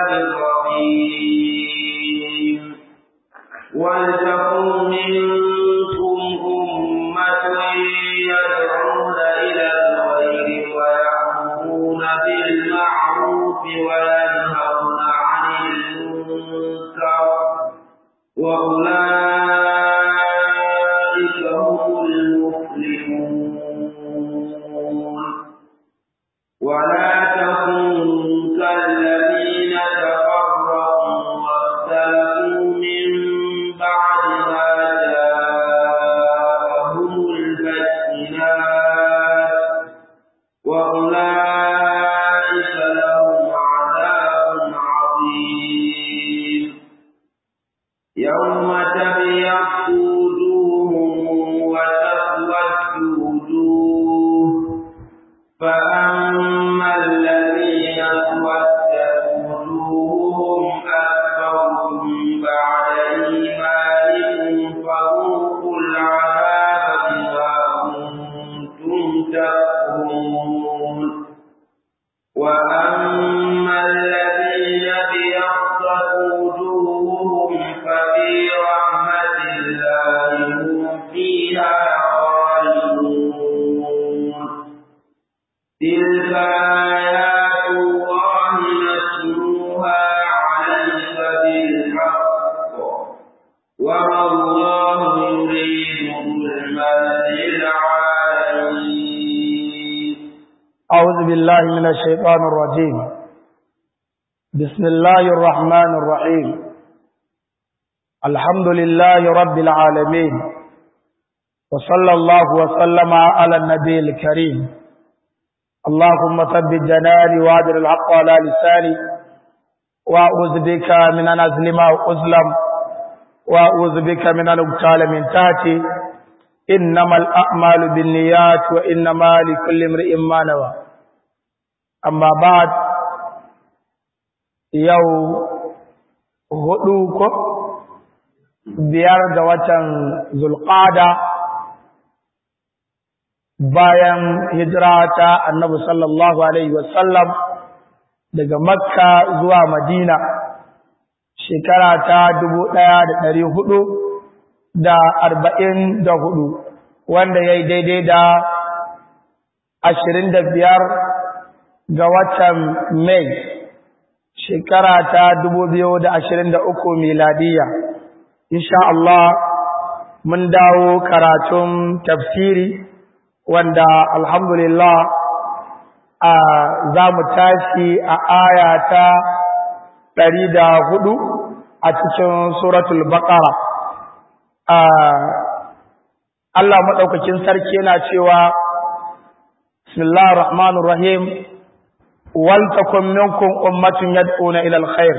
الرحيم ولتكن منكم أمة يدعون إلى الخير ويأمرون بالمعروف وينهون عن المنكر وأولئك هم المفلحون ولا تكن كالذين تفرقوا واختلفوا من بعد ما جاءهم البينات وأولئك لهم عذاب عظيم يوم تبيض وجوه وتسود وجوه فأما الذين اسودت وجوههم أكفرتم بعد إيمانكم فذوقوا العذاب بما كنتم تكفرون وأما الذين ابيضت وجوههم ففي رحمة الله هم فيها خالدون تلك آيات الله نتلوها عليك بالحق وما الله يريد ظلما للعالمين أعوذ بالله من الشيطان الرجيم بسم الله الرحمن الرحيم الحمد لله رب العالمين وصلى الله وسلم على النبي الكريم اللهم ثبت جناني وادر الحق على لساني وأعوذ بك من أن أظلم أو أظلم وأعوذ بك من أن أقتال من تحتي إنما الأعمال بالنيات وإنما لكل امرئ ما نوى أما بعد يو hudu ko biyar ga watan zulqada bayan hijira ta annabi sallallahu alaihi wasallam daga makka zuwa madina shekara ta dubu ɗaya da ɗari hudu da arba'in da hudu wanda ya yi daidai da ashirin da biyar ga watan mai shekara ta dubu biyu da ashirin da uku miladiya insha Allah mun dawo karatun tafsiri wanda alhamdulillah a za mu tashi a aya ta ɗari da hudu a cikin suratul baƙara Allah maɗaukakin sarki yana cewa bismillahir rahmanir rahim wal takum minkum ummatun yad'una ila alkhair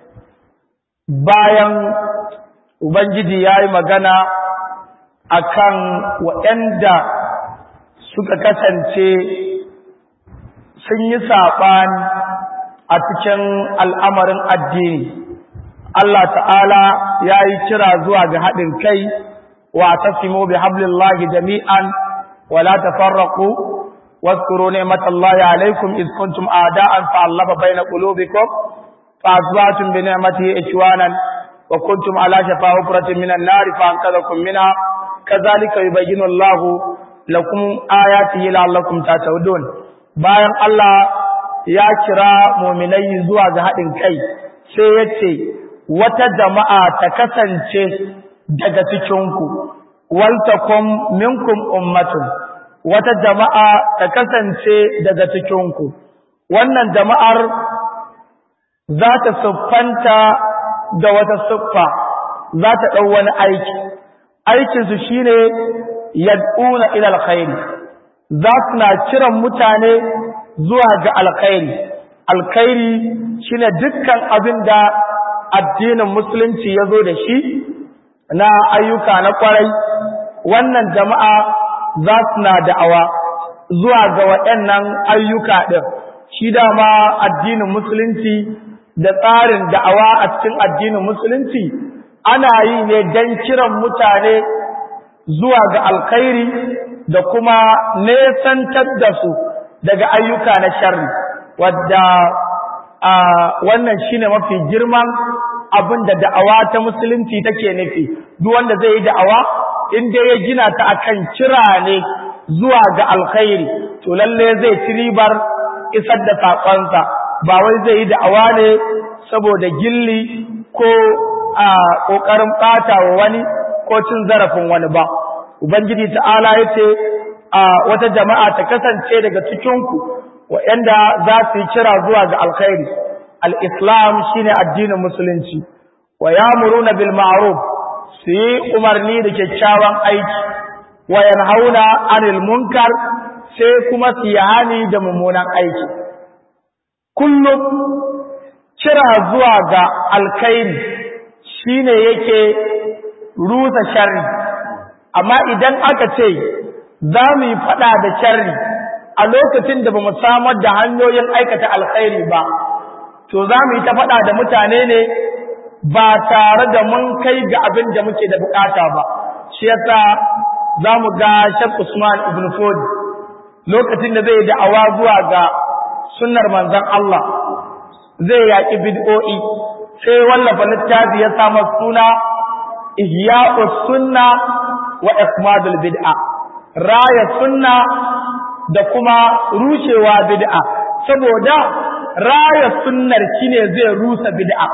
bayan ubangiji yayi magana akan waɗanda suka kasance sun yi saɓani a cikin al'amarin addini Allah ta'ala ya yi kira zuwa ga haɗin kai wa tasimu bi hablillahi jami'an wa la tafarraqu واذكروا نعمة الله عليكم إذ كنتم أعداء فألف بين قلوبكم فأصبحتم بنعمته إخوانا وكنتم على شفا حفرة من النار فأنقذكم منها كذلك يبين الله لكم آياته لعلكم تهتدون bayan Allah ya kira muminai zuwa ga haɗin kai sai ya ce wata jama'a ta kasance daga cikinku waltakum minkum ummatun wata jama'a ta kasance daga cikinku wannan jama'ar za ta siffanta da wata siffa za ta ɗau wani aiki aikinsu shi ne yad'una ila alkhairi za su na kiran mutane zuwa ga alkhairi alkhairi shine dukkan abin da addinin musulunci ya zo da shi na ayyuka na kwarai wannan jama'a za su na da'awa zuwa ga waɗannan ayyuka ɗin shi dama addinin musulunci da tsarin da'awa a cikin addinin musulunci ana yi ne don kiran mutane zuwa ga alkhairi da kuma nesantar da su daga ayyuka na sharri wadda a wannan shine mafi girman abin da da'awa ta musulunci take nufi duk wanda zai yi da'awa in dai ya gina ta akan kira ne zuwa ga alkhairi to lalle zai ci ribar isar da sakonsa ba wai zai yi da'awa ne saboda gilli ko a kokarin bata wa wani ko cin zarafin wani ba ubangiji ta'ala yace a wata jama'a ta kasance daga cikin ku waɗanda za su yi kira zuwa ga alkhairi al-islam shine addinin musulunci wa ya'muruna bil ma'ruf su yi umarni da kyakkyawan aiki wa yanhauna 'anil munkar sai kuma su yi hani da mummunan aiki kullum kira zuwa ga alkhairi shine yake rusa sharri amma idan aka ce za mu yi fada da sharri a lokacin da ba mu samar da hanyoyin aikata alkhairi ba to za mu yi ta fada da mutane ne ba tare da mun kai ga abin da muke da bukata ba shi yasa za mu ga Sheikh Usman ibn Fodi lokacin da zai da'awa zuwa ga sunnar manzon Allah zai yaki bid'o'i sai wallafa littafi ya samu suna Ihya'us Sunna wa Ikmadul Bid'a raya sunna da kuma rushewa bid'a saboda raya sunnar shine zai rusa bid'a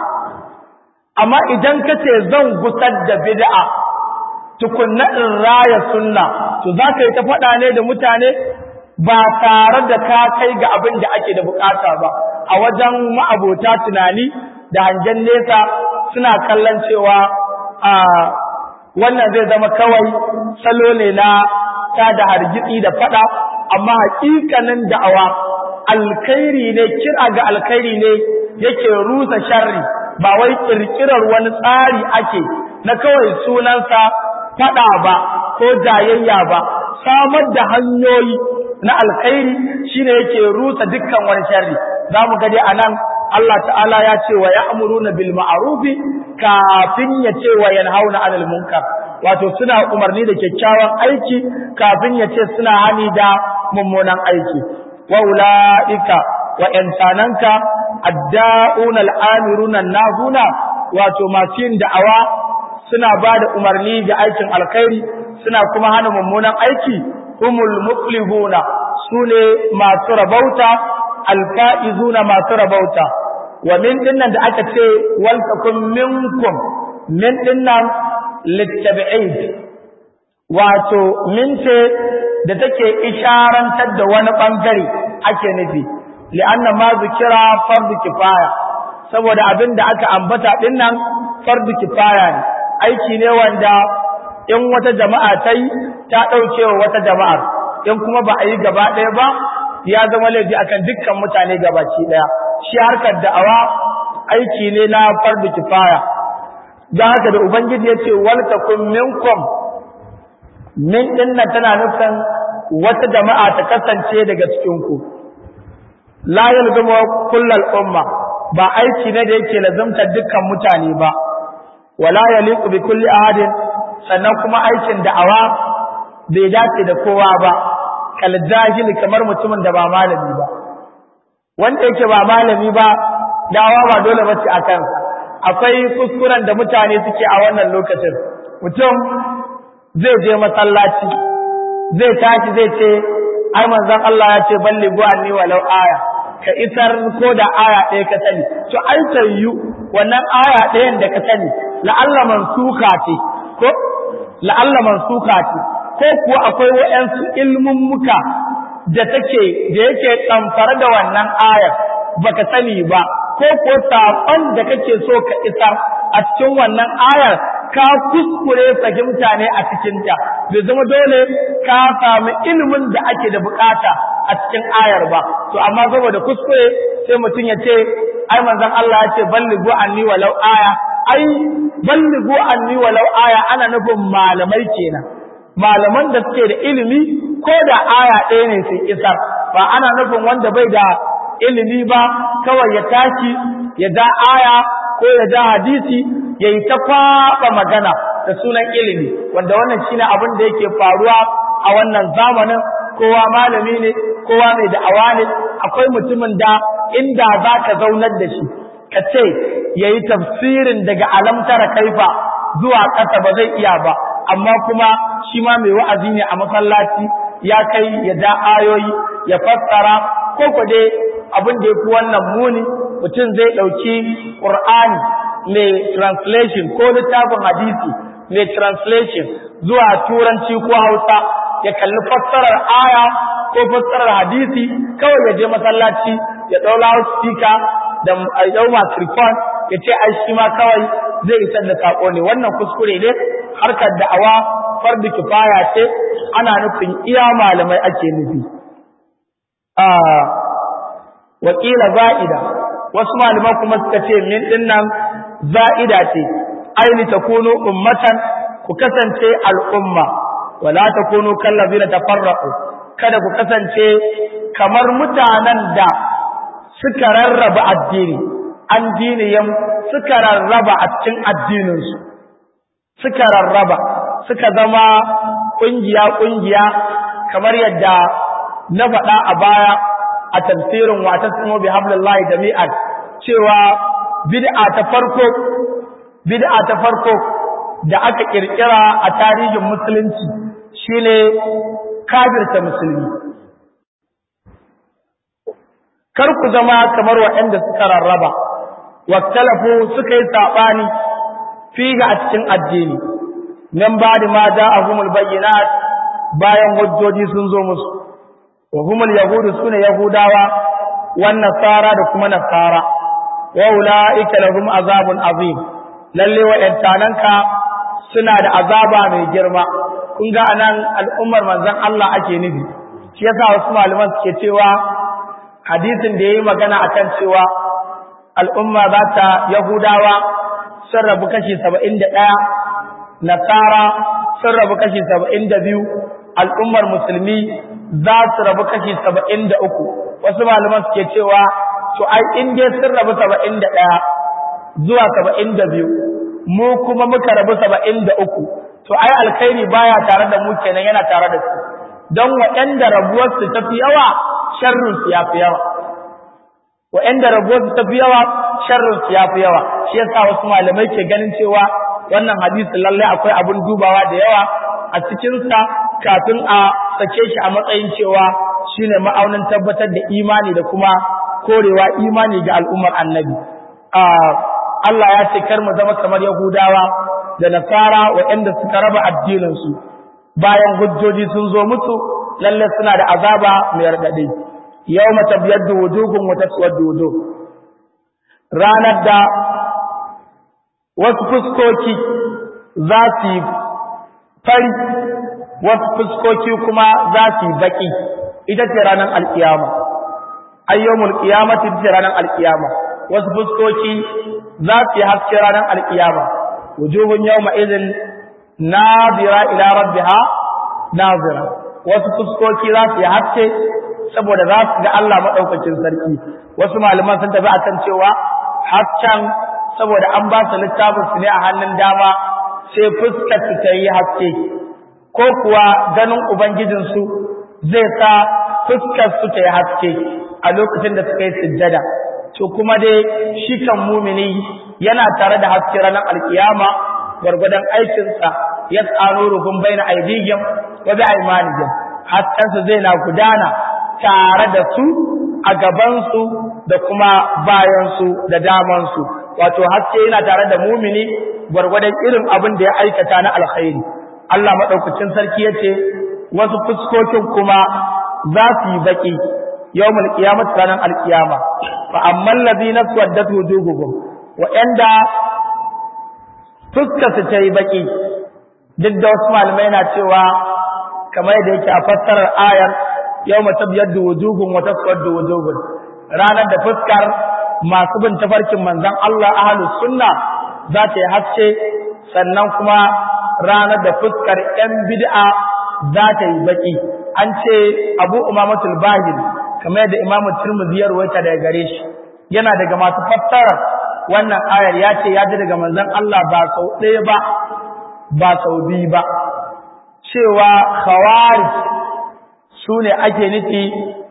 amma idan kace zan gusar da bid'a tukunna in raya sunna to zaka yi ta faɗa ne da mutane ba tare da ka kai ga abin da ake da bukata ba a wajen ma'abota tunani da hangen nesa suna kallon cewa a wannan zai zama kawai salo ne na ta da hargitsi da fada amma hakikanin da'awa alkhairi ne kira ga alkhairi ne yake rusa sharri ba wai kirkirar wani tsari ake na kawai sunansa fada ba ko jayayya ba samar da hanyoyi na alkhairi shine yake rusa dukkan wani sharri zamu ga dai anan Allah ta'ala ya ce wa ya'muruna bil ma'ruf kafin ya ce wa yanhauna 'anil munkar wato suna umarni da kyakkyawan aiki kafin ya ce suna hani da mummunan aiki wa ulaika wa yantananka adda'una al'amiruna nahuna wato masu yin da'awa suna ba da umarni ga aikin alkhairi suna kuma hana mummunan aiki humul muflihuna sune masu rabauta alfa'izuna masu rabauta wa min dinnan da aka ce wal takum minkum min dinnan littabi'id wato min ce da take isharantar da wani bangare ake nufi li'anna ma zikira fardu kifaya saboda abin da aka ambata dinnan fardu kifaya ne aiki ne wanda in wata jama'a ta yi ta ɗauke wa wata jama'ar in kuma ba a yi gaba ɗaya ba ya zama laifi akan dukkan mutane gabaki ɗaya shi harkar da'awa aiki ne na fardu kifaya don haka da ubangiji ya ce wal takum minkum min dinnan tana nufin wata jama'a ta kasance daga cikin ku la yalzumu kullal umma ba aiki ne da yake lazumta dukkan mutane ba wala yaliqu bi kulli ahadin sannan kuma aikin da'awa bai dace da kowa ba kal jahili kamar mutumin da ba malami ba wanda yake ba malami ba da'awa ba dole bace akan akwai kuskuren da mutane suke a wannan lokacin mutum zai je masallaci zai tashi zai ce ai manzon Allah ya ce ballighu anni walau aya ka isar ko da aya ɗaya ka sani to ai tayyu wannan aya ɗayan da ka sani la'alla mansuka ce ko la'alla mansuka ce ko kuwa akwai waɗansu ilmin muka da take da yake tsamfar da wannan ayar baka sani ba ko ko saƙon da kake so ka isar a cikin wannan ayar ka kuskure fahimta ne a cikinta bai zama dole ka samu ilimin da ake da bukata a cikin ayar ba to amma saboda kuskure sai mutum ya ce ai manzon Allah ya ce ballighu anni walau aya ai ballighu anni walau aya ana nufin malamai kenan malaman da suke da ilimi ko da aya ɗaya ne sun isar ba ana nufin wanda bai da ilimi ba kawai ya tashi ya da aya ko ya da hadisi ya yi ta kwaɓa magana da sunan ilimi wanda wannan shine abin da yake faruwa a wannan zamanin kowa malami ne kowa mai da'awa ne akwai mutumin da inda za ka zaunar da shi ka ce ya yi tafsirin daga alamtara kaifa zuwa ƙasa ba zai iya ba amma kuma shi ma mai wa'azi ne a masallaci ya kai ya ja ayoyi ya fassara ko ku dai abin da ya fi wannan muni mutum zai ɗauki ƙur'ani mai translation ko littafin hadisi mai translation zuwa turanci ko hausa ya kalli fassarar aya ko fassarar hadisi kawai ya je masallaci ya ɗau loudspeaker da ya ɗau microphone ya ce ai shi ma kawai zai isar da sako ne wannan kuskure ne harkar da'awa fardu kifaya ce ana nufin iya malamai ake nufi wakila za'ida wasu malaman kuma suka ce min dinnan za'ida ce aini takunu ummatan ku kasance al'umma wala takunu kallazina tafarraqu kada ku kasance kamar mutanen da suka rarraba addini an diniyan suka rarraba a cikin addininsu suka rarraba suka zama ƙungiya-ƙungiya kamar yadda na faɗa a baya a tafsirin wata sumo bi hablillahi jami'an cewa bid'a ta farko bid'a ta farko da aka kirkira a tarihin musulunci shine kafirta musulmi kar ku zama kamar waɗanda suka rarraba waktalafu suka yi saɓani figa a cikin addini nan ba da ma da ahumul bayyinat bayan hujjoji sun zo musu wa humul yahudu sune yahudawa wan nasara da kuma nasara wa ulaika lahum azabun azim lalle wa'antananka suna da azaba mai girma kun ga anan al'ummar manzon Allah ake nufi shi yasa wasu malaman suke cewa hadisin da yayi magana akan cewa al'umma za ta Yahudawa sun rabu kashi saba'in da ɗaya, Nasara sun rabu kashi saba'in da biyu, al'ummar musulmi za su rabu kashi saba'in da uku. Wasu malaman suke cewa, to ai in dai sun rabu saba'in da ɗaya zuwa saba'in da biyu, mu kuma muka rabu saba'in da uku, to ai alkhairi baya tare da mu kenan yana tare da su. Don waɗanda rabuwarsu ta fi yawa, sharrinsu ya fi yawa. wa'anda rabuwarsu ta fi yawa sharrinsu ya fi yawa shi yasa wasu malamai ke ganin cewa wannan hadisi lalle akwai abin dubawa da yawa a cikinsa kafin a sake shi a matsayin cewa shine ma'aunin tabbatar da imani da kuma korewa imani ga al'ummar annabi Allah ya ce kar mu zama kamar Yahudawa da Nasara waɗanda suka raba addininsu bayan hujjoji sun zo musu lalle suna da azaba mai raɗaɗi yau mata biyar da wujugun wata suwar dodo ranar da wasu fuskoki za su yi fari wasu fuskoki kuma za su yi baƙi ita ce ranar alƙiyama ayyomul ƙiyama ita ce ranar alƙiyama wasu fuskoki za su yi haske ranar alƙiyama wujuhun yau ma'izin nazira ila rabbiha nazira wasu fuskoki za su yi haske saboda za su ga Allah maɗaukacin sarki wasu malaman sun tafi akan cewa hasken saboda an ba su littafin su ne a hannun dama sai fuskar su ta yi haske ko kuwa ganin ubangijinsu zai sa fuskar su ta yi haske a lokacin da suka yi sujjada to kuma dai shi kan mumini yana tare da haske ranar alkiyama gwargwadon aikinsa ya tsaro rufin bai na aidihim wa bi aimanihim haskensa zai na gudana tare da su a gabansu da kuma bayansu da damansu wato haske yana tare da mumini gwargwadon irin abin da ya aikata na alkhairi Allah madaukakin sarki yace wasu fuskokin kuma za su yi baki yawmul qiyamati ranar alqiyama fa ammal ladina suwaddat wujuhuhum wa inda fuskar su ta yi baki duk da wasu malamai na cewa kamar yadda yake a fassarar ayar yau mata biyar da wujugun wata suwar da wujugun ranar da fuskar masu bin tafarkin manzan Allah ahalu sunna za ta yi haske sannan kuma ranar da fuskar ‘yan bid'a za ta yi baki an ce abu umamatul bahil kamar yadda imamu turmuzi ya ruwaita daga gare shi yana daga masu fassara wannan ayar ya ce ya ji daga manzan Allah ba sau ɗaya ba ba sau biyu ba cewa khawarij su ne ake nufi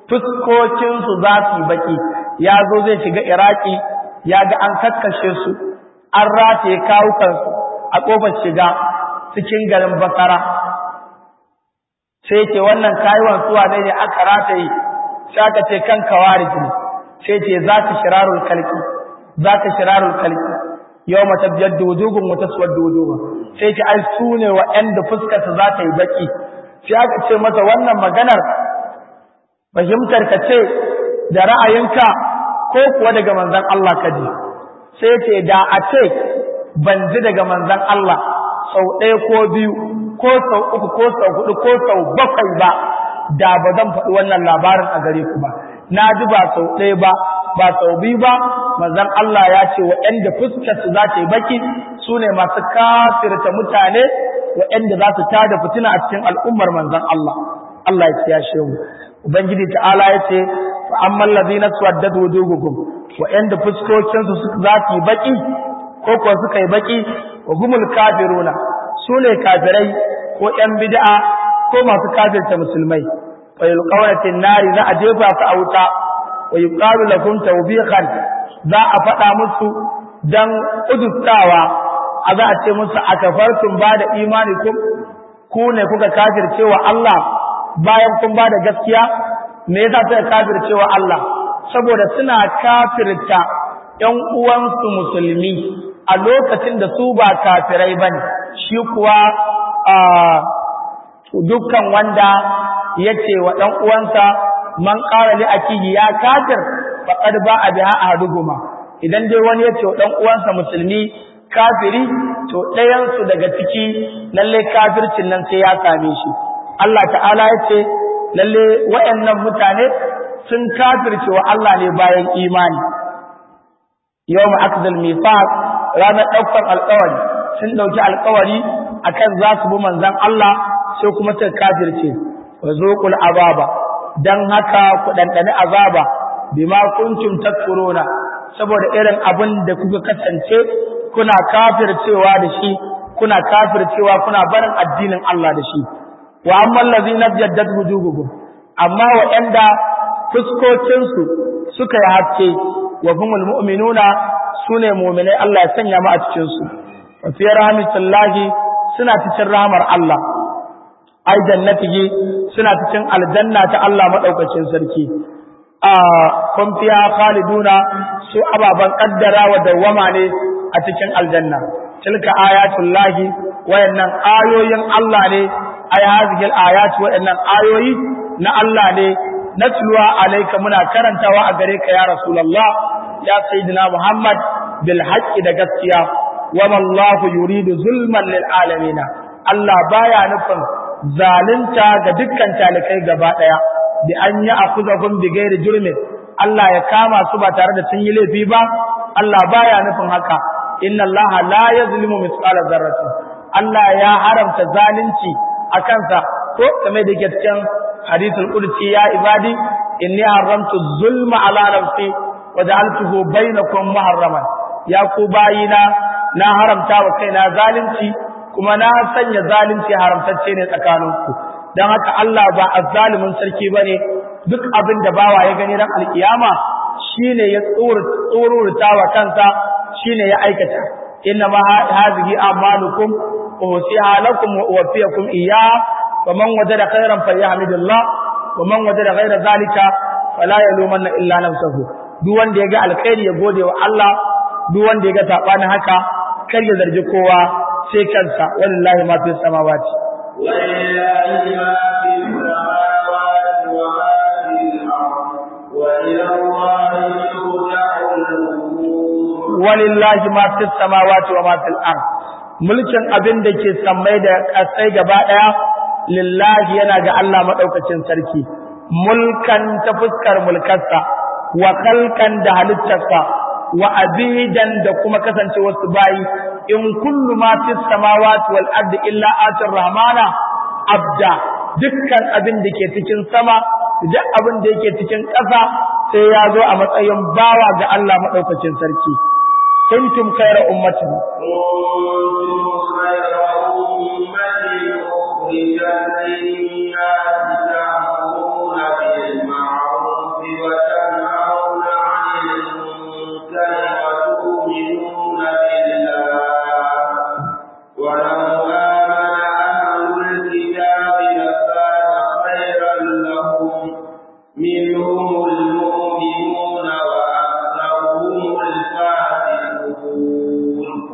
fuskokinsu za su yi baki ya zo zai shiga iraki ya ga an kakkashe su an rataye kawukansu a ƙofar shiga cikin garin basara sai ce wannan kayuwan suwa ne ne aka rataye sai aka ce kan kawarij ne sai ce za ka shirarul kalki za ka shirarul kalki yau mata biyar dodogon wata suwar dodogon sai ce ai su ne waɗanda fuskarsa za ta yi baki sai aka ce masa wannan maganar fahimtar ka ce da ra'ayinka ko kuwa daga manzon Allah ka ji sai ce da a ce ban ji daga manzon Allah sau ɗaya ko biyu ko sau uku ko sau hudu ko sau bakwai ba da ba zan faɗi wannan labarin a gare ku ba na ji ba sau ɗaya ba ba sau biyu ba manzon Allah ya ce waɗanda fuskarsu za ta yi baki su ne masu kafirta mutane waɗanda za su tada fitina a cikin al'ummar manzon Allah Allah ya kiyashe mu ubangiji ta'ala ya ce fa ammal ladina suwaddat wujuhukum waɗanda fuskokinsu za su yi baki ko kuwa suka yi baki wa humul kafiruna su ne kafirai ko ƴan bid'a ko masu kafirta musulmai fa yulqawna fin nari za a jefa su a wuta wa yuqalu lakum tawbiqan za a faɗa musu dan udustawa a za a ce musu akafartum ba da imani ku ku ne kuka kafircewa Allah bayan kun ba da gaskiya me yasa suka kafircewa Allah saboda suna kafirta ƴan uwansu musulmi a lokacin da su ba kafirai bane shi kuwa dukkan wanda yace wa ɗan uwansa man qala li akihi ya kafir faqad ba'a biha ahaduhuma idan dai wani yace wa ɗan uwansa musulmi kafiri to ɗayan su daga ciki lalle kafircin nan sai ya same shi Allah ta'ala yace lalle wayannan mutane sun kafirce wa Allah ne bayan imani yawm akdal mithaq ranar daukar alƙawari sun dauki alƙawari akan za su bi manzon Allah sai kuma suka kafirce wa zuqul azaba dan haka ku dandane azaba bima kuntum takfuruna saboda irin abin da kuka kasance kuna kafircewa da shi kuna kafircewa kuna barin addinin Allah da shi wa amma allazina jaddat wujuhuhum amma waɗanda fuskokinsu suka yi haske wa humul mu'minuna sune mu'minai Allah ya sanya mu a cikin su wa fi rahmatillahi suna cikin rahmar Allah ai jannatihi suna cikin aljanna ta Allah madaukakin sarki a kun fiya khaliduna su ababan kaddara wa dawama ne a cikin aljanna tilka ayatullahi wayannan ayoyin Allah ne ay hazihil ayat wayannan ayoyi na Allah ne natluwa alayka muna karantawa a gare ka ya rasulullah ya sayyidina muhammad bil haqqi da gaskiya wa wallahu yuridu zulman lil alamin Allah baya nufin zalunta ga dukkan talikai gaba daya bi an yi akuzahum bi ghairi jurmin Allah ya kama su ba tare da sun yi laifi ba Allah baya nufin haka inna Allah la yazlimu mithqala dharratin Allah ya haramta zalunci a kansa ko kamar da ke cikin hadithul qudsi ya ibadi inni haramtu zulma ala nafsi wa ja'altuhu bainakum muharraman ya ku bayina na haramta wa kaina zalunci kuma na sanya zalunci haramtacce ne tsakaninku dan haka Allah ba azzalimin sarki bane duk abin da bawa ya gani ran alkiyama shine ya tsururta wa kansa shine ya aikata inna ma hadhihi a'malukum usiha lakum wa uwaffiyakum iyyaha ومن وجد خيرا فليحمد الله ومن وجد غير ذلك فلا يلومن illa nafsuhu duk wanda yaga alkhairi ya gode wa Allah duk wanda yaga sabani haka kar ya zargi kowa sai kansa wallahi ma fi samawati wallahi ma fi samawati wa ma fil ard wa ila Allahi turja'ul walillahi ma fi samawati wa ma fil ard mulkin abin da ke sammai da kasai gaba daya lillahi yana ga Allah maɗaukacin sarki, mulkan ta fuskar mulkarsa, wa kalkan da halittarsa, wa abidan da kuma kasance wasu bayi, in kullu ma fi samawati wal ardi illa atir rahmana abda dukkan abin da ke cikin sama, duk abin da yake cikin ƙasa sai ya zo a matsayin bawa ga Allah maɗaukacin sarki. Kuntum khayra ummatin. kuntum khayra ummatin أخرجت للناس تأمرون بالمعروف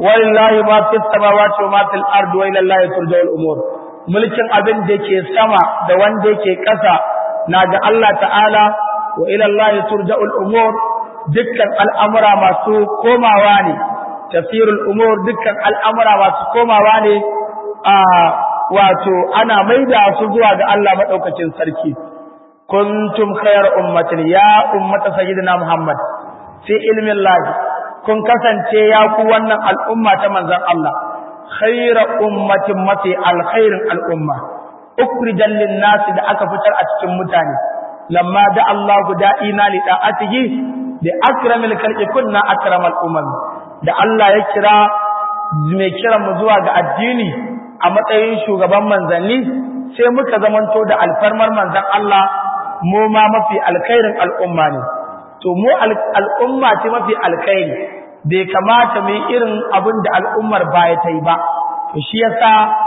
walillahi ma fis samawati wa ma fil ardi wa ila allahi turja'ul umur mulkin abin da yake sama da wanda yake ƙasa na ga Allah ta'ala wa ila allahi turja'ul umur dukkan al'amura masu komawa ne tafsirul umur dukkan al'amura masu komawa ne a wato ana maida su zuwa ga Allah madaukakin sarki kuntum khayar ummatin ya ummata sayyidina muhammad fi ilmin lahi kun kasance ya ku wannan al'umma ta manzon Allah khayra ummatin mafi alkhairin al'umma ukrijan lin-nasi da aka fitar a cikin mutane lamma da Allah da'ina li da'atihi bi akramil khalqi kunna akramal umam da Allah ya kira mai kira mu zuwa ga addini a matsayin shugaban manzanni sai muka zamanto da alfarmar manzon Allah mu ma mafi alkhairin al'umma ne to mu al'umma ce mafi alkhairi bai kamata mu yi irin abin da al'ummar baya ta yi ba to shi yasa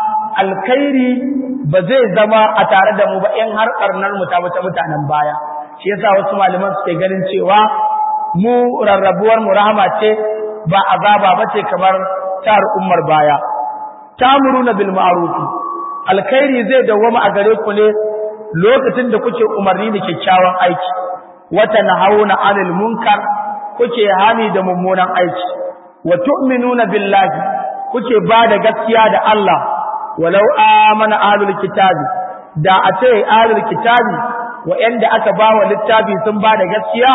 alkhairi ba zai zama a tare da mu ba in har karnar mu ta wata mutanen baya shi yasa wasu malaman suke ganin cewa mu rarrabuwar mu rahama ce ba azaba bace kamar ta al'ummar baya tamuruna bil ma'ruf alkhairi zai dawwama a gare ku ne lokacin da kuke umarni da kyakkyawan aiki wata nahawuna anil munkar kuke hani da mummunan aiki wa tu'minuna billahi kuke bada gaskiya da Allah walau amana ahlul kitabi da a ce ahlul kitabi wa'anda aka bawa littafi sun bada gaskiya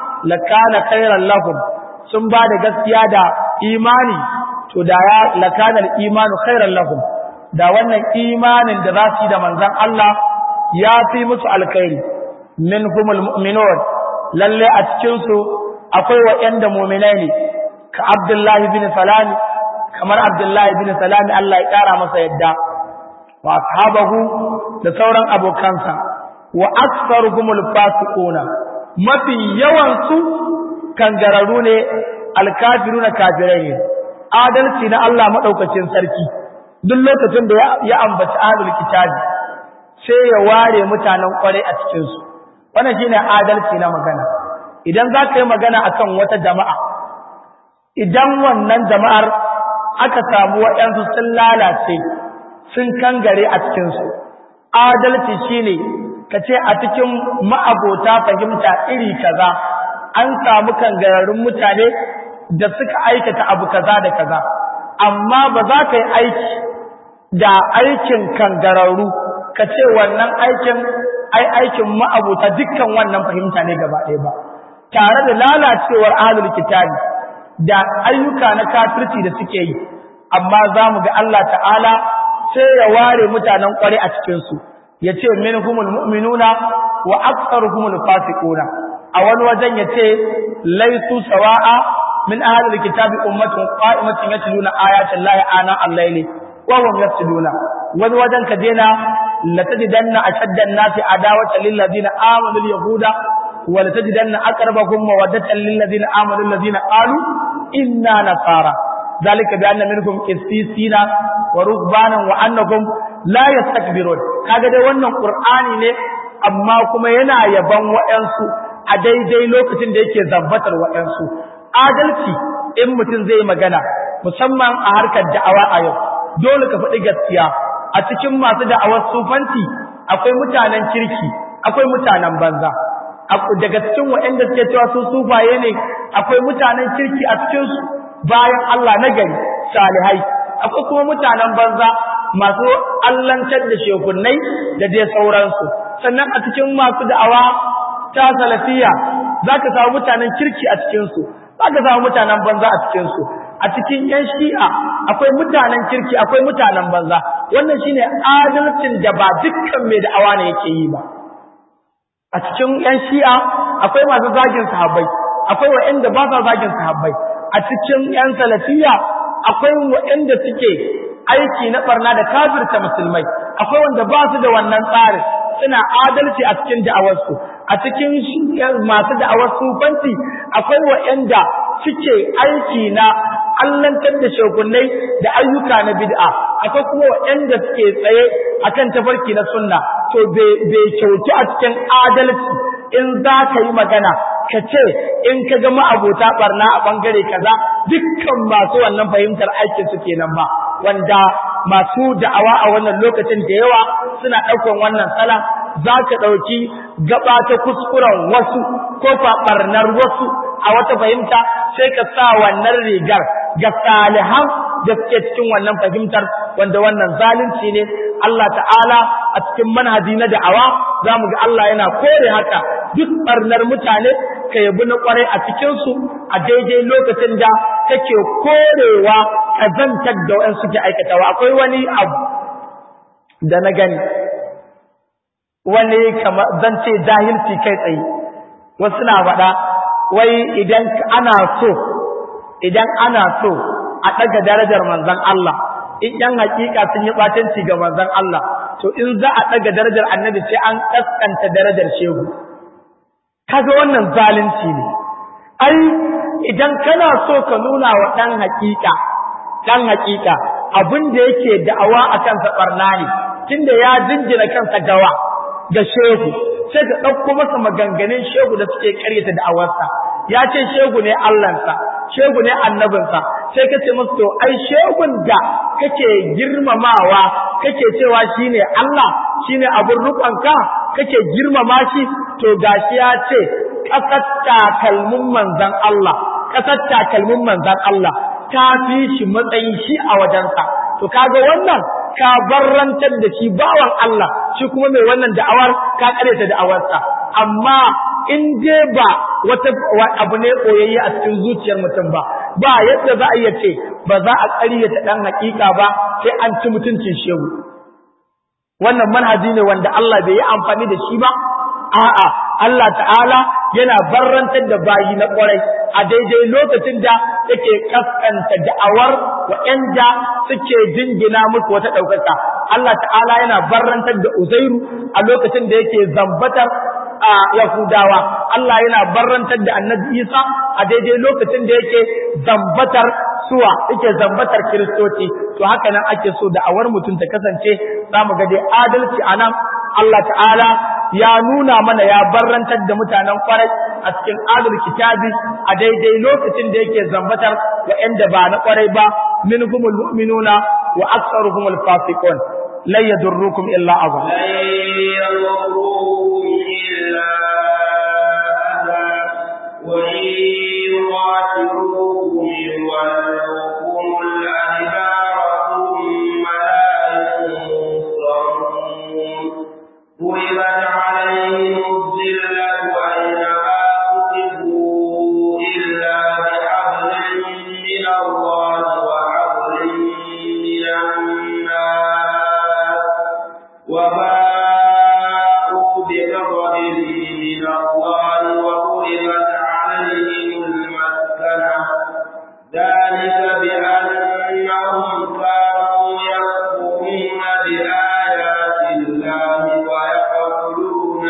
lakana khairan lahum sun bada gaskiya da imani to da ya lakana al-imanu khairan lahum da wannan imanin da za su yi da manzon Allah ya fi musu alkhairi minhumul mu'minun lalle a cikin su akwai wa'anda mu'minai ne ka Abdullahi bin Salam kamar Abdullahi bin Salam Allah ya kara masa yadda wa ashabahu da sauran abokansa wa aktsaruhumul fasiquna mafi yawan su kangararu ne alkafiruna kafirai ne adalci na Allah madaukakin sarki duk lokacin da ya ambaci ahlul kitabi sai ya ware mutanen kwarai a cikin su wannan shine adalci na magana idan za ka yi magana akan wata jama'a idan wannan jama'ar aka samu waɗansu sun lalace sun kangare a cikinsu adalci shine ka ce a cikin ma'abota fahimta iri kaza an samu kangararrun mutane da suka aikata abu kaza da kaza amma ba za ka yi aiki da aikin kangararru ka ce wannan aikin ai aikin ma'abota dukkan wannan fahimta ne gaba ɗaya ba tare da lalacewar ahlul kitabi da ayyuka na kafirci da suke yi amma za mu ga Allah ta'ala sai ya ware mutanen kware a cikinsu ya ce minhumul mu'minuna wa aktsaruhumul fasiquna a wani wajen ya ce laisu sawa'a min ahlil kitabi ummatun qa'imatun yatluna ayatin lahi ana al-layli wa hum yasjuduna wani wajen ka dena la tajidanna ashadda an-nasi adawatan lil ladina amanu al-yahuda wa la tajidanna aqrabahum mawaddatan lil ladina amanu alladhina qalu inna nasara ذلك بأن منكم قسيسين ورهبانا وأنكم لا يستكبرون kaga dai wannan Qur'ani ne amma kuma yana yaban waɗansu a daidai lokacin da yake zabbatar waɗansu adalci in mutum zai magana musamman a harkar da'awa a yau dole ka faɗi gaskiya a cikin masu da'awar sufanci akwai mutanen kirki akwai mutanen banza daga cikin waɗanda suke cewa su sufaye ne akwai mutanen kirki a cikin su bayan Allah na gari salihai akwai kuma mutanen banza masu allantar da shekunnai da dai sauransu sannan a cikin masu da'awa ta salafiya zaka samu mutanen kirki a cikin su zaka samu mutanen banza a cikin su a cikin yan shi'a akwai mutanen kirki akwai mutanen banza wannan shine adalcin da ba dukkan mai da'awa ne yake yi ba a cikin yan shi'a akwai masu zagin sahabbai akwai wa'anda ba sa zagin sahabbai a cikin ‘yan salafiya akwai waɗanda suke aiki na ɓarna da kafirta musulmai, akwai wanda ba su da wannan tsarin suna adalci a cikin da'awarsu, a cikin masu da'awar sufanci akwai waɗanda suke aiki na allantar da shekunai da ayyuka na bid'a, akwai kuma waɗanda suke tsaye akan tafarki na sunna, to bai kyautu a cikin adalci in za ka yi magana ka ce in ka ga ma'abota barna a ɓangare kaza dukkan masu wannan fahimtar aikin su kenan ba wanda masu da'awa a wannan lokacin da yawa suna ɗaukan wannan sala za ka ɗauki gaba ta kuskuren wasu ko faɓarnar wasu a wata fahimta sai ka sa wannan rigar ga salihan da suke cikin wannan fahimtar wanda wannan zalunci ne Allah ta'ala a cikin manhaji na da'awa za mu ga Allah yana kore haka duk barnar mutane ka yabi na kwarai a cikinsu a daidai lokacin da kake korewa kazantar da wa'an suke aikatawa akwai wani abu da na gani wani kamar zan ce jahilci kai tsaye wasu na faɗa wai idan ana so idan ana so a ɗaga darajar manzon Allah in ɗan hakika sun yi ɓatanci ga manzon Allah to in za a ɗaga darajar annabi sai an ƙasƙanta darajar shehu kaga wannan zalunci ne ai idan kana so ka nuna wa ɗan hakika ɗan hakika abin da yake da'awa a kansa ɓarna ne tunda ya jinjina kansa gawa ga shehu sai ka ɗauko masa maganganun shehu da suke ƙaryata da'awarsa ya ce shegu ne Allahnsa shegu ne annabinsa sai ka ce masa to ai shegun da kake girmamawa kake cewa shine Allah shine abin rukanka kake girmama shi to gashi ya ce kasar takalmin manzon Allah kasar takalmin manzon Allah ta fi shi matsayin shi a wajensa to kaga wannan ka barrantar da shi bawan Allah shi kuma mai wannan da'awar ka kareta da'awarsa amma in dai ba wata abu ne koyayye a cikin zuciyar mutum ba ba yadda za a iya ce ba za a ƙaryata ɗan haƙiƙa ba sai an ci mutuncin shehu wannan manhaji ne wanda Allah bai yi amfani da shi ba a'a Allah ta'ala yana barrantar da bayi na ƙwarai a daidai lokacin da yake kaskanta da'awar waɗanda suke jingina musu wata ɗaukaka Allah ta'ala yana barrantar da Uzairu a lokacin da yake zambatar a Yahudawa Allah yana barrantar da Annabi Isa a daidai lokacin da yake zambatar suwa yake zambatar Kiristoci to haka nan ake so da awar mutum ta kasance zamu ga dai adalci anan Allah ta'ala ya nuna mana ya barrantar da mutanen kwarai a cikin adal kitabi a daidai lokacin da yake zambatar wa'anda ba na kwarai ba minhumul mu'minuna wa aktsaruhumul fasiqun lan yadurrukum illa adha وإن يقاتلوكم يولوكم الأدبار ثم لا ينصرون ضربت عليهم الذلة أينما كتبوا إلا بحبل من الله وحبل من الناس وباءوا بغضب من الله وضربت عليهم المسكنة ذلك بأنهم كانوا يكفرون بآيات الله ويقتلون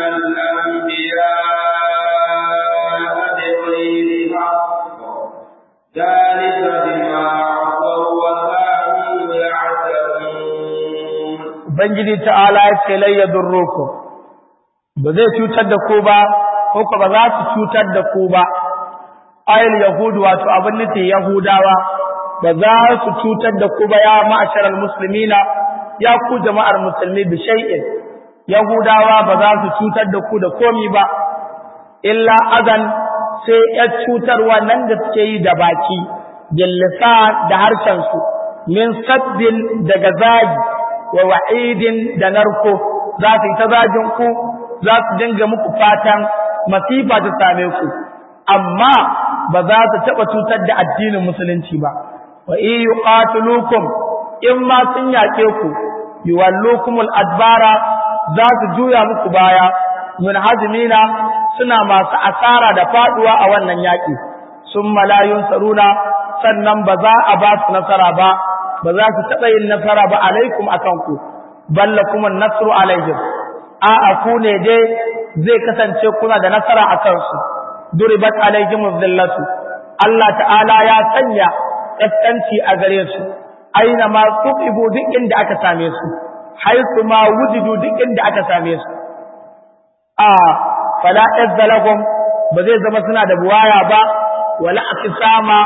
الأنبياء بغير حق ذلك بما عصوا وكانوا يعتدون Ubangiji ta'ala ya ce lai yadurrukum ba zai cutar da ku ba ko ko ba za su cutar da ku ba ayil yahudu wato abin nufi yahudawa ba za su cutar da ku ba ya ma'asharal muslimina ya ku jama'ar musulmi bi shay'in yahudawa ba za su cutar da ku da komi ba illa azan sai ya cutarwa nan da suke yi da baki jillisa da harshen su min sabbin daga zagi wa wa'idin da narko za su yi ta zagin ku za su dinga muku fatan masifa ta same ku amma ba za su taɓa cutar da addinin musulunci ba wa in yuqatilukum in ma sun yaƙe ku yuwallukumul adbara za su juya muku baya min hazmina suna masu asara da faduwa a wannan yaƙi sun malayun saruna sannan ba za a ba su nasara ba ba za su taɓa yin nasara ba alaikum akan ku balla kuma nasru alaihim a'a ku ne dai zai kasance kuna da nasara a kansu duribat alaihim dhillatu Allah ta'ala ya sanya kaskanci a gare su aina ma tuqibu duk inda aka same su haisu ma wujudu duk inda aka same su a fala izzalahum ba zai zama suna da buwaya ba wala akisama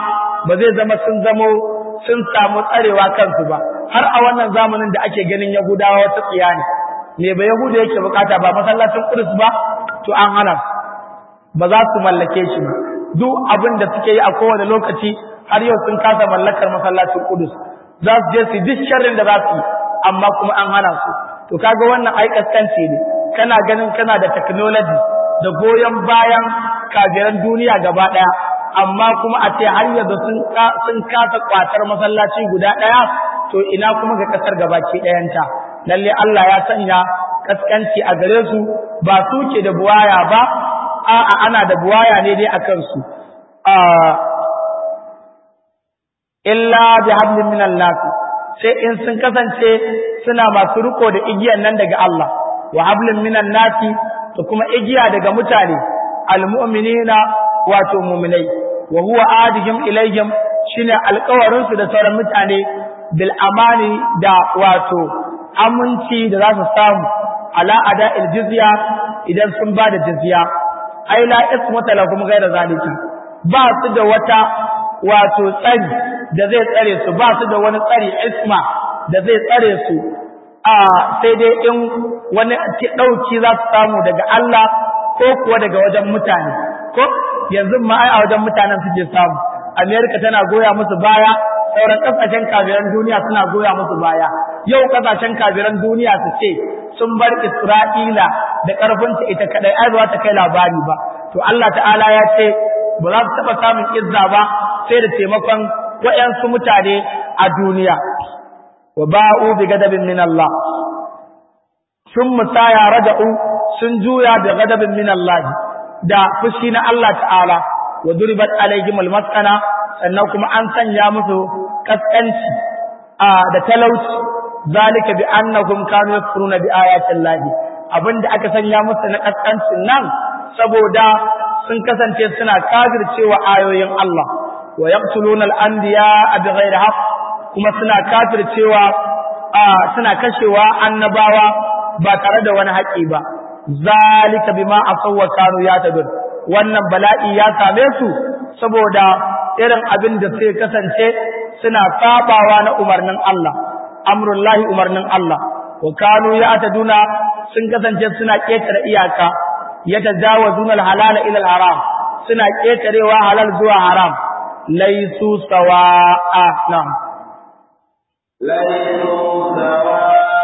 ba zai zama sun zamo sun samu tsarewa kansu ba har a wannan zamanin da ake ganin yahudawa wata tsiya ne me ba yahuda yake bukata ba masallacin kudus ba to an hana ba za su mallake shi ba duk abin da suke yi a kowane lokaci har yau sun kasa mallakar masallacin kudus za su je su duk sharrin da za su yi amma kuma an hana su to kaga wannan ai kaskanci ne kana ganin kana da technology da goyon bayan kafiran duniya gaba daya amma kuma a ce har yanzu sun sun kasa kwatar masallaci guda daya to ina kuma ga kasar gabaki dayanta lalle Allah ya sanya kaskanci a gare su ba su ke da buwaya ba a'a ana da buwaya ne dai akan su illa bi hablin minan nas sai in sun kasance suna masu riko da igiyan nan daga Allah wa hablin minan nasi da kuma igiya daga mutane almu'minina wato mu'minai wa huwa adihim ilayhim shine alƙawarin su da sauran mutane bil amani da wato aminci da za su samu ala ada il jizya idan sun ba da jizya ai la ismata lahum ghayra zalika ba su da wata wato tsari da zai tsare su ba su da wani tsari isma da zai tsare su a sai dai in wani ɗauki za su samu daga Allah ko kuwa daga wajen mutane ko yanzu ma ai a wajen mutanen suke samu Amerika tana goya musu baya sauran kasashen kabiran duniya suna goya musu baya yau kasashen kabiran duniya su ce sun bar Isra'ila da ƙarfinta ita kadai ai ba ta kai labari ba to Allah ta'ala ya ce ba za su taɓa samun izza ba sai da taimakon waɗansu mutane a duniya wa ba'u bi gadabin min Allah sun musaya raja'u sun juya da gadabin min Allah da fushi na Allah ta'ala wa duribat alaihim almasana sannan kuma an sanya musu kaskanci a da talauci zalika bi annahum kanu yakfuruna bi ayati Allah abinda aka sanya musu na kaskancin nan saboda sun kasance suna kafircewa ayoyin Allah wa yaqtuluna al-anbiya bighairi haqq kuma suna kafircewa suna kashewa annabawa ba tare da wani haƙi ba zalika bima asawwa kanu yatadun wannan bala'i ya same su saboda irin abin da sai kasance suna sabawa na umarnin Allah amrullahi umarnin Allah wa kanu yataduna sun kasance suna ketare iyaka yatajawazuna al-halala ila al-haram suna ketarewa halal zuwa haram laisu sawa'a na'am ليسوا سواء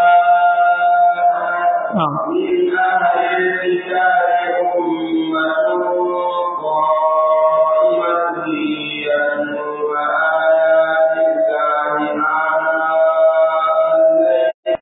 نعم. من أهل الكتاب أمة قائمة يتلون آيات الله آناء الليل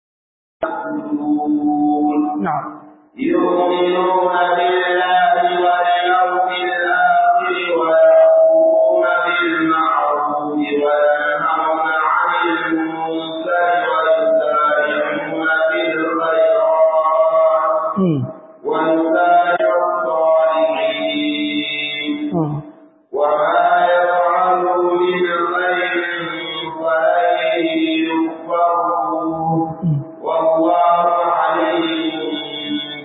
يسجدون na'am يؤمنون بالله واليوم الآخر ويأمرون بالمعروف وينهون عن المنكر ويسارعون في الخيرات mm. ويسارع الصالحين mm. وما يفعلوا من خير فلن يكفروه mm. والله عليم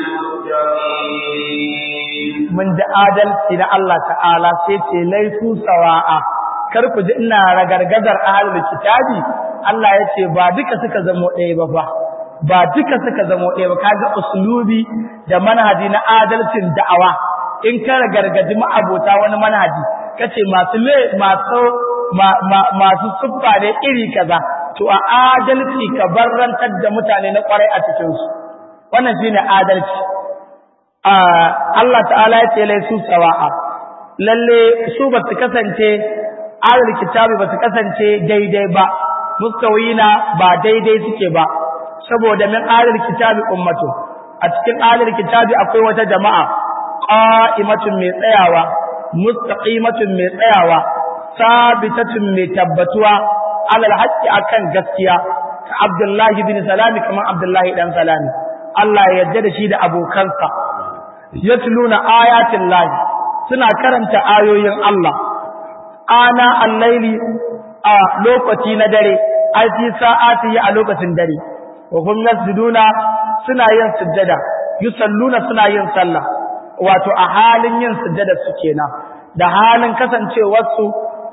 بالمتقين mun ji adalci na Allah ta'ala sai ce laifu sawa'a kar ku ji ina ragargazar ahlul kitabi Allah ya ce ba duka suka zamo ɗaya ba fa ba duka suka zamo ɗaya ba kaga uslubi da manhaji na adalcin da'awa in ka ragargaji ma'abota wani manhaji kace masu le masu ma- ma- masu siffa ne iri kaza to a adalci ka barrantar da mutane na kwarai a cikin su wannan shine adalci Allah ta'ala ya ce laisu sawa'a lalle su ba su kasance ahlul kitabi ba su kasance daidai ba mustawina ba daidai suke ba saboda min ahlul kitabi ummatu a cikin ahlul kitabi akwai wata jama'a qa'imatun mai tsayawa mustaqimatun mai tsayawa sabitatun mai tabbatuwa alal haqqi akan gaskiya ka Abdullahi bin Salami kamar Abdullahi dan Salami Allah ya yarda da shi da abokansa yatluna ayatin lahi suna karanta ayoyin Allah ana al-laili a lokaci na dare ai fi sa'ati a lokacin dare wa hum yasjuduna suna yin sujjada yusalluna suna yin sallah wato a halin yin sujjada su kenan da halin kasancewar su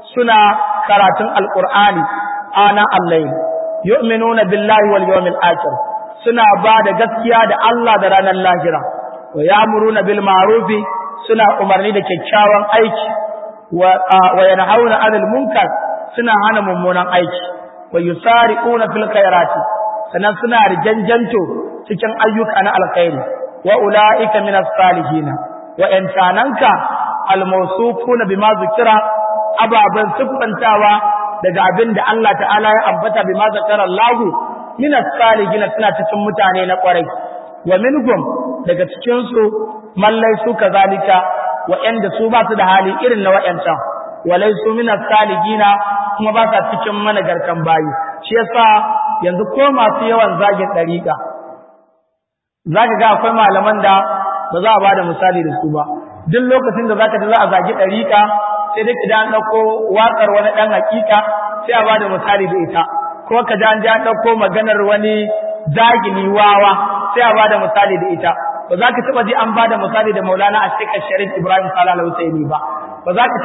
suna karatun alqur'ani ana allahi yu'minuna billahi wal yawmil akhir suna ba da gaskiya da Allah da ranar lahira wa ya'muruna bil ma'ruf suna umarni da kyakkyawan aiki wa wa yanhauna 'anil munkar suna hana mummunan aiki wa yusari'una fil khairati sannan suna rijanjanto cikin ayyuka na alkhairi wa ulaika minas salihin wa intananka almawsufuna bima zikira ababan sufantawa daga abin da Allah ta'ala ya ambata bima zakara Allah minas salihin suna cikin mutane na kwarai wa minhum daga cikin su mallai su kazalika wa'anda su ba su da hali irin na wa'ancan walai su minas salihin kuma ba sa cikin managartan bayi shi yasa yanzu ko masu yawan zagin dariƙa zaka ga akwai malaman da ba za a bada misali da su ba duk lokacin da zaka ji za a zagi dariƙa sai dai ka an dauko wakar wani dan hakika sai a bada misali da ita ko ka ji an ji an dauko maganar wani zagini wawa sai a bada misali da ita ba za ka taba ji an bada misali da Maulana Ashika Sharif Ibrahim Sallallahu Alaihi ba ba za ka